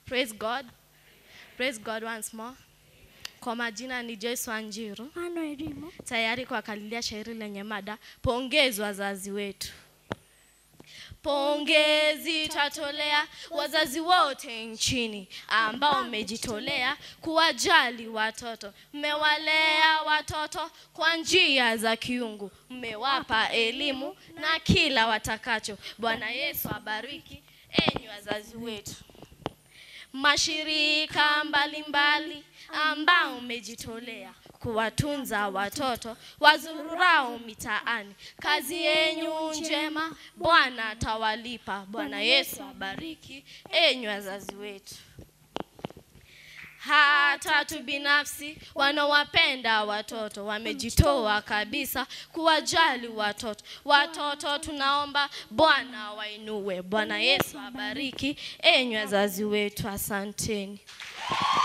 Praise God. Praise God once more. Kwa majina ni Joyce Wanjiru, Ano elimu tayari kuwakalilia shairi lenye mada pongezi wazazi wetu. Pongezi tatolea wazazi wote nchini ambao mmejitolea kuwajali watoto. Mmewalea watoto kwa njia za kiungu, mmewapa elimu na kila watakacho. Bwana Yesu abariki enyi wazazi wetu mashirika mbalimbali ambao umejitolea kuwatunza watoto wazururao mitaani. Kazi yenyu njema, Bwana atawalipa. Bwana Yesu abariki enyi wazazi wetu. Hata tu binafsi wanaowapenda watoto wamejitoa kabisa kuwajali watoto. Watoto tunaomba Bwana wainue. Bwana Yesu abariki enyi wazazi wetu, asanteni.